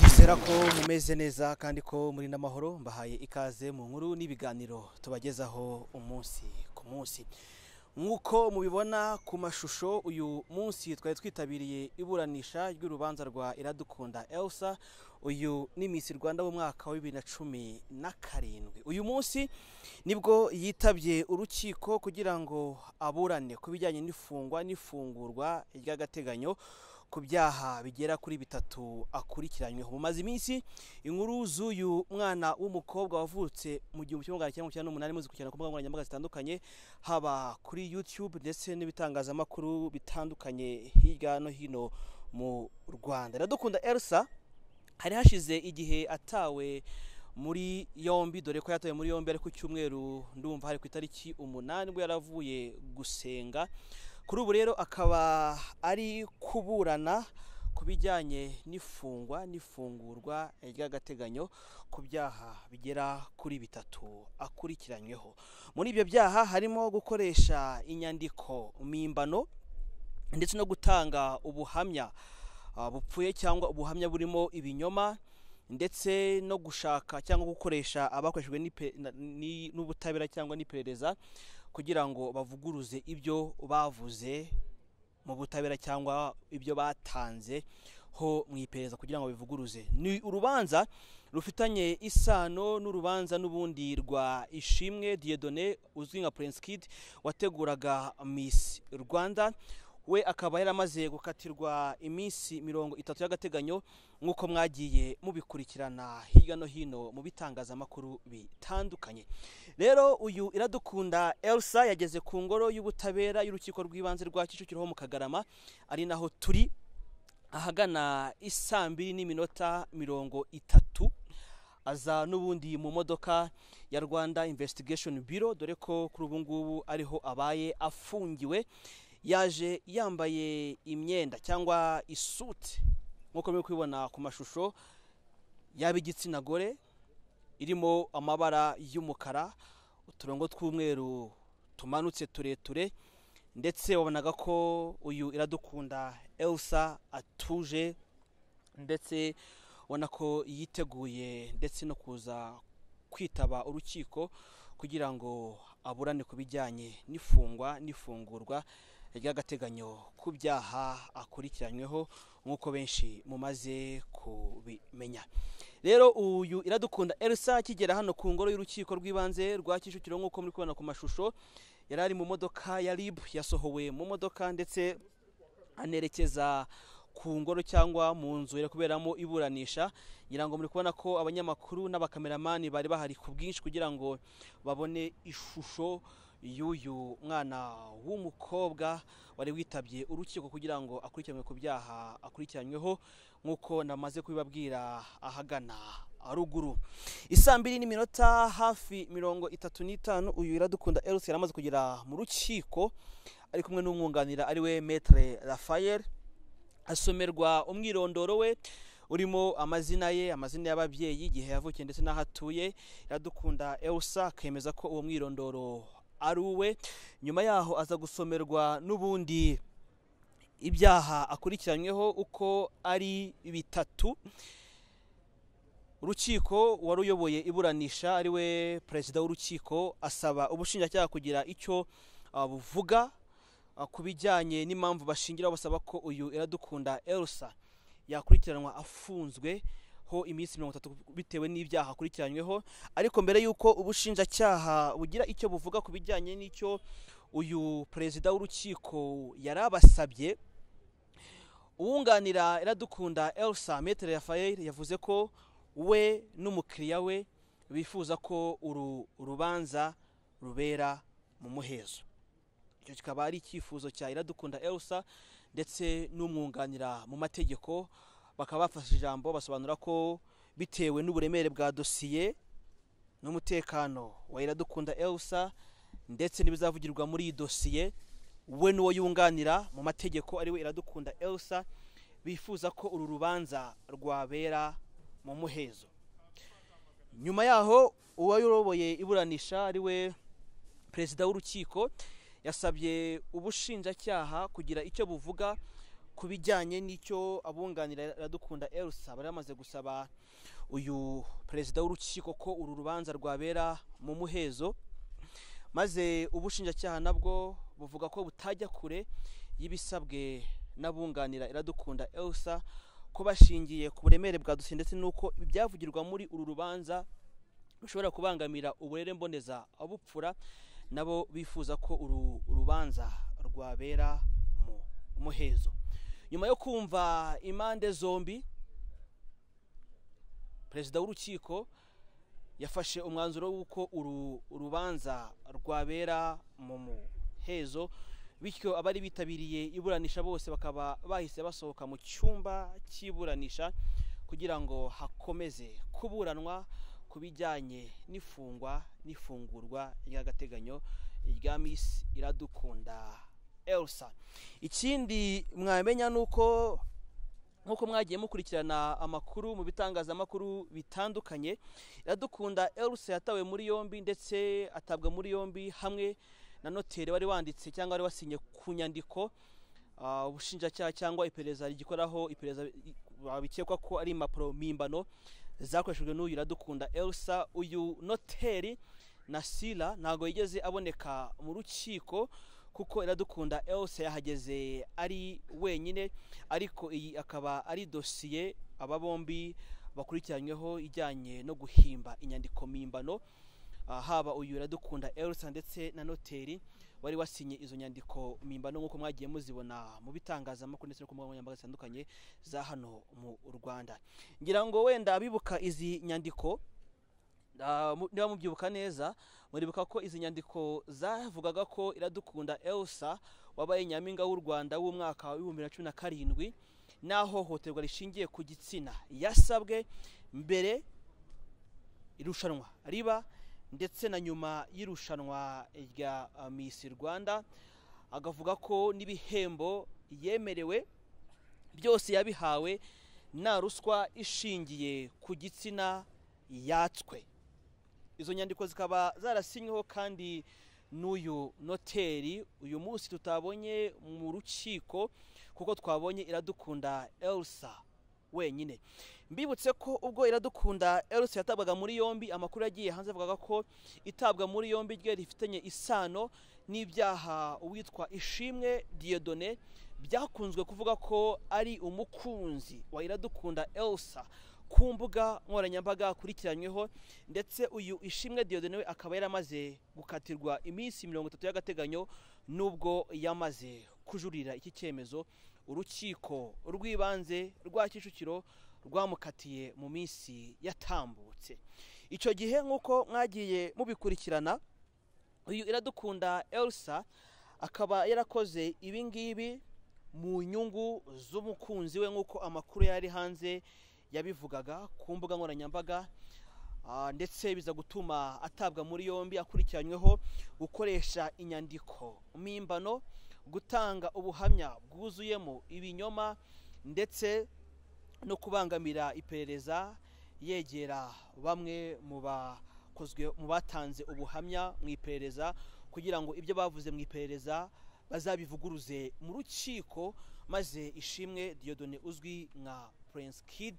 Ndizera ko mumeze neza kandi ko muri n'amahoro mbahaye ikaze mu nkuru n'ibiganiro tubagezaho umunsi ku munsi nk'uko mubibona ku mashusho uyu munsi twari twitabiriye iburanisha ry'urubanza rwa iradukunda elsa uyu ni Miss rwanda w'umwaka wa bibiri na cumi na karindwi uyu munsi nibwo yitabye urukiko kugira ngo aburane ku bijyanye n'ifungwa n'ifungurwa ry'agateganyo ku byaha bigera kuri bitatu akurikiranyweho mu maze iminsi inkuru z'uyu mwana w'umukobwa wavutse mu gihumbi kimwe magana cyenda mirongo icyenda n'umunani muzi gukurikirana ku mbuga nkoranyambaga zitandukanye haba kuri youtube ndetse n'ibitangazamakuru bitandukanye hirya no hino mu rwanda iradukunda elsa hari hashize igihe atawe muri yombi dore ko yatawe muri yombi ari ku cyumweru ndumva hari ku itariki umunani ubwo yaravuye gusenga kuri ubu rero akaba ari kuburana ku bijyanye n'ifungwa n'ifungurwa ry'agateganyo ku byaha bigera kuri bitatu akurikiranyweho muri ibyo byaha harimo gukoresha inyandiko mpimbano ndetse no gutanga ubuhamya ah, bupfuye cyangwa ubuhamya burimo ibinyoma ndetse no gushaka cyangwa gukoresha abakoreshejwe n'ipe- na- ni- n'ubutabera cyangwa n'iperereza kugira ngo bavuguruze ibyo bavuze mu butabera cyangwa ibyo batanze ho mu iperereza kugira ngo bivuguruze ni urubanza rufitanye isano n'urubanza n'ubundi rwa ishimwe diyedone uzwi nka prince kid wateguraga miss rwanda we akaba yaramaze gukatirwa iminsi mirongo itatu y'agateganyo nk'uko mwagiye mubikurikirana hirya no hino mu bitangazamakuru bitandukanye rero uyu iradukunda elsa yageze ku ngoro y'ubutabera y'urukiko rw'ibanze rwa kicukiro ho mu kagarama ari naho turi ahagana i saa mbiri n'iminota mirongo itatu aza n'ubundi mu modoka ya rwanda investigation bureau dore ko kuri ubu ngubu ariho abaye afungiwe yaje yambaye imyenda cyangwa isuti nk'uko muri kubibona ku mashusho yaba igitsina gore irimo amabara y'umukara uturongo tw'umweru tumanutse tureture ndetse wabonaga ko uyu iradukunda elsa atuje ndetse ubona ko yiteguye ndetse no kuza kwitaba urukiko kugira ngo aburane ku bijyanye n'ifungwa n'ifungurwa ry'agateganyo ku byaha akurikiranyweho nk'uko benshi mumaze kubimenya rero uyu iradukunda elsa akigera hano ku ngoro y'urukiko rw'ibanze rwa kicukiro nk'uko muri kubona ku mashusho yari ari mu modoka ya rib yasohowe mu modoka ndetse anerekeza ku ngoro cyangwa mu nzu iri kuberamo iburanisha ngira ngo muri kubona ko abanyamakuru n'abakameramani bari bahari ku bwinshi kugira ngo babone ishusho y'uyu mwana w'umukobwa wari witabye urukiko kugira ngo akurikiranwe ku byaha akurikiranyweho nk'uko namaze kubibabwira ahagana haruguru isaa mbiri n'iminota hafi mirongo itatu n'itanu uyu iradukunda elsa yari amaze kugera mu rukiko ari kumwe n'umwunganira ariwe metre rafael asomerwa umwirondoro we urimo amazina ye amazina y'ababyeyi igihe yavukiye ndetse n'aho atuye iradukunda elsa akemeza ko uwo mwirondoro ari uwe nyuma yaho aza gusomerwa n'ubundi ibyaha akurikiranyweho uko ari bitatu urukiko wari uyoboye iburanisha ariwe perezida w'urukiko asaba ubushinjacyaha kugira icyo ah, buvuga ah, ku bijyanye n'impamvu bashingira basaba ko uyu iradukunda elsa yakurikiranwa afunzwe ho iminsi mirongo itatu bitewe n'ibyaha akurikiranyweho ariko mbere y'uko ubushinjacyaha bugira icyo buvuga ku bijyanye n'icyo uyu perezida w'urukiko yari abasabye uwunganira iradukunda elsa metere rafael yavuze ko we n'umukiriya we bifuza ko uru rubanza rubera mu muhezo icyo kikaba ari icyifuzo cya iradukunda elsa ndetse n'umwunganira mu mategeko bakaba bafashe ijambo basobanura ko bitewe n'uburemere bwa dosiye n'umutekano wa iradukunda elsa ndetse n'ibizavugirwa muri iyi dosiye we n'uwo yunganira mu mategeko ariwe iradukunda elsa bifuza ko uru rubanza rwabera mu muhezo nyuma yaho uwayoboye iburanisha ariwe perezida w'urukiko yasabye ubushinjacyaha kugira icyo buvuga ku bijyanye n'icyo abunganira Iradukunda Elsa bari bamaze gusaba uyu perezida w'urukiko ko uru rubanza rwabera mu muhezo maze ubushinjacyaha nabwo buvuga ko butajya kure y'ibisabwe n'abunganira Iradukunda Elsa ko bashingiye ku buremere bwadutse ndetse n'uko ibyavugirwa muri uru rubanza bishobora kubangamira uburere mboneza abupfura nabo bifuza ko uru rubanza rwabera mu muhezo nyuma yo kumva impande zombi perezida w'urukiko yafashe umwanzuro w'uko uru rubanza rwabera mu muhezo bityo abari bitabiriye iburanisha bose bakaba bahise basohoka mu cyumba cy'iburanisha kugira ngo hakomeze kuburanwa ku bijyanye n'ifungwa n'ifungurwa ry'agateganyo rya Miss Iradukunda Elsa ikindi mwamenya ni uko nk'uko mwagiye mukurikirana amakuru mu bitangazamakuru bitandukanye iradukunda Elsa yatawe muri yombi ndetse atabwa muri yombi hamwe na noteri wari wanditse cyangwa wari wasinye ku nyandiko ah, ubushinjacyaha cyangwa iperereza rigikoraho iperereza bikekwa ko ari impapuro mpimbano zakoreshejwe n'uyu iradukunda Elsa uyu noteri na sila ntabwo yigeze aboneka mu rukiko kuko iradukunda Elsa yahageze ari wenyine ariko iyi akaba ari dosiye aba bombi bakurikiranyweho ijyanye no guhimba inyandiko mpimbano Ah, haba uyu iradukunda Elsa ndetse na noteri wari wasinye izo nyandiko mpimbano nk'uko mwagiye muzibona mu bitangazamakuru ndetse no ku mbuga nkoranyambaga zitandukanye za hano mu Rwanda ngira ngo wenda abibuka izi nyandiko ah, mu- niba mubyibuka neza muribuka ko izi nyandiko zavugaga ko iradukunda Elsa wabaye nyampinga w'u Rwanda w'umwaka w'ibihumbi bibiri na cumi na karindwi n'ahohoterwa rishingiye ku gitsina yasabwe mbere irushanwa riba ndetse na nyuma y'irushanwa rya ah, Miss Rwanda agavuga ko n'ibihembo yemerewe byose yabihawe nta ruswa ishingiye ku gitsina yatswe izo nyandiko zikaba zarasinyweho kandi n'uyu noteri uyu munsi tutabonye mu rukiko kuko twabonye iradukunda Elsa wenyine mbibutse ko ubwo iradukunda Elsa yatabwaga muri yombi amakuru yagiye hanze avugaga ko itabwa muri yombi rye rifitanye isano n'ibyaha uwitwa ishimwe Dieudonné byakunzwe kuvuga ko ari umukunzi wa iradukunda Elsa ku mbuga nkoranyambaga akurikiranyweho ndetse uyu ishimwe Dieudonné we akaba yaramaze gukatirwa iminsi mirongo itatu y'agateganyo nubwo yamaze kujurira iki cyemezo urukiko rw'ibanze rwa kicukiro rwamukatiye mu minsi yatambutse icyo gihe nk'uko mwagiye mubikurikirana uyu iradukunda Elsa akaba yarakoze ibi ngibi mu nyungu z'umukunzi we nk'uko amakuru yari hanze yabivugaga ku mbuga nkoranyambaga Ah, ndetse biza gutuma atabwa muri yombi akurikiranyweho gukoresha inyandiko mpimbano gutanga ubuhamya bwuzuyemo ibinyoma ndetse no kubangamira iperereza yegera bamwe mu bakozwe mu batanze ubuhamya mu iperereza kugira ngo ibyo bavuze mu iperereza bazabivuguruze mu rukiko maze ishimwe Dieudonné uzwi nka Prince Kid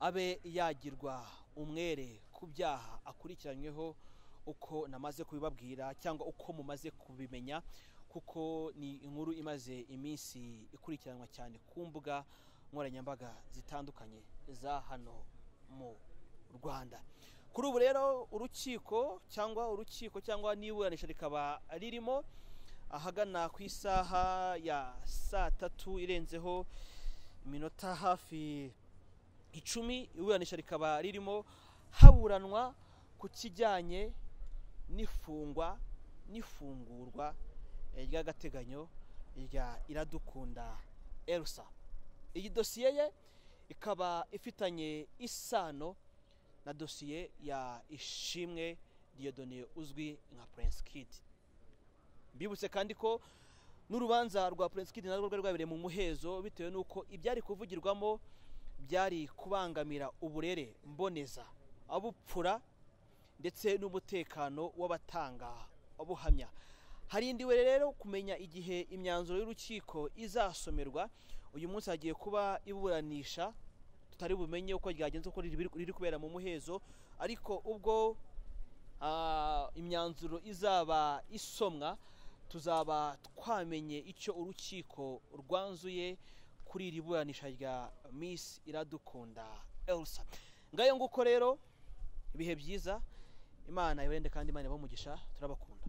abe yagirwa umwere ku byaha akurikiranyweho uko namaze kubibabwira cyangwa uko mumaze kubimenya kuko ni inkuru imaze iminsi ikurikiranwa cyane ku mbuga nkoranyambaga zitandukanye za hano mu Rwanda kuri ubu rero urukiko cyangwa urukiko cyangwa n'iburanisha rikaba ririmo ahagana ku isaha ya saa tatu irenzeho iminota hafi icumi iburanisha rikaba ririmo haburanwa ku kijyanye n'ifungwa n'ifungurwa eh, ry'agateganyo rya iradukunda Elsa iyi dosiye ye ikaba ifitanye isano na dosiye ya ishimwe Dieudonné uzwi nka Prince Kid mbibutse kandi ko n'urubanza rwa Prince Kid narwo rwari rwabereye mu muhezo bitewe n'uko ibyari kuvugirwamo byari kubangamira uburere mboneza abupfura ndetse n'umutekano w'abatanga ubuhamya harindiwe rero kumenya igihe imyanzuro y'urukiko izasomerwa uyu munsi hagiye kuba iburanisha tutari bumenye uko ryagenze uko riri riri kubera mu muhezo ariko ubwo ah, imyanzuro izaba isomwa tuzaba twamenye icyo urukiko rwanzuye kuri iri buranisha rya Miss Iradukunda Elsa ngayo nguko rero ibihe byiza imana ibarinde kandi imana ibahe umugisha turabakunda